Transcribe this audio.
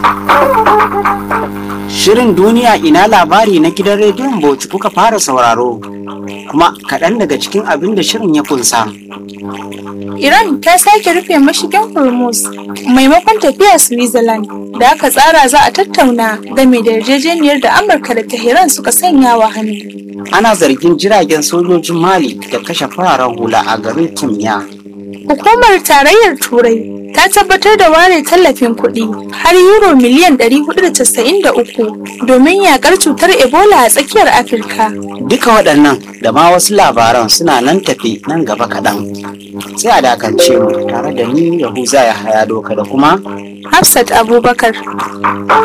Shirin duniya ina labari na gidan rediyon Bauchi kuka fara sauraro kuma kaɗan daga cikin abin da shirin ya kunsa. Iran ta sake rufe mashigin Hormuz maimakon tafiya Switzerland da aka tsara za a tattauna game da yarjejeniyar da Amurka da Tehran suka sanya wa hannu. Ana zargin jiragen sojojin Mali da kashe fararen hula a garin Kimiyya. Hukumar Tarayyar Turai ta tabbatar da ware tallafin kuɗi har euro miliyan 493 domin yakar cutar Ebola a tsakiyar Afirka. Duka waɗannan da ma wasu labaran suna nan tafi nan gaba kaɗan. Sai a dakance mu tare da ni Yahuza ya haya doka da kuma Hafsat Abubakar.